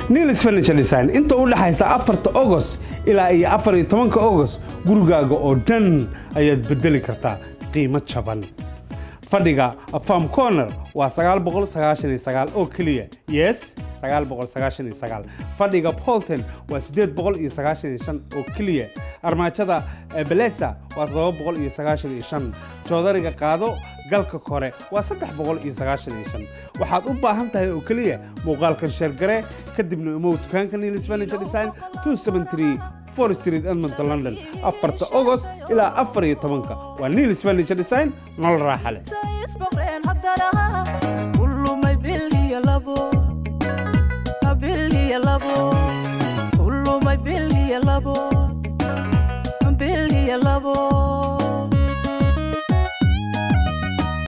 nilis furniture design inta u dhexaysa afarta ogos ilaa iyo afar iyo tobanka ogos gurigaaga oo dhan ayaad bedeli kartaa qiimo jaban fadhiga farm corner waa oo keliya yes fadhiga bolton waa oo keliya armaajada belesa waa joodariga qaado galka kore waa waxaad u baahan tahay oo keliya muuqaalkan sheergare kadibna imow dukaanka nilis furniture design 273 4 street edmonton london afarta ogost ilaa afar iyo tobanka waa nilis furniture design nolol raaxa leh isboqreen haddana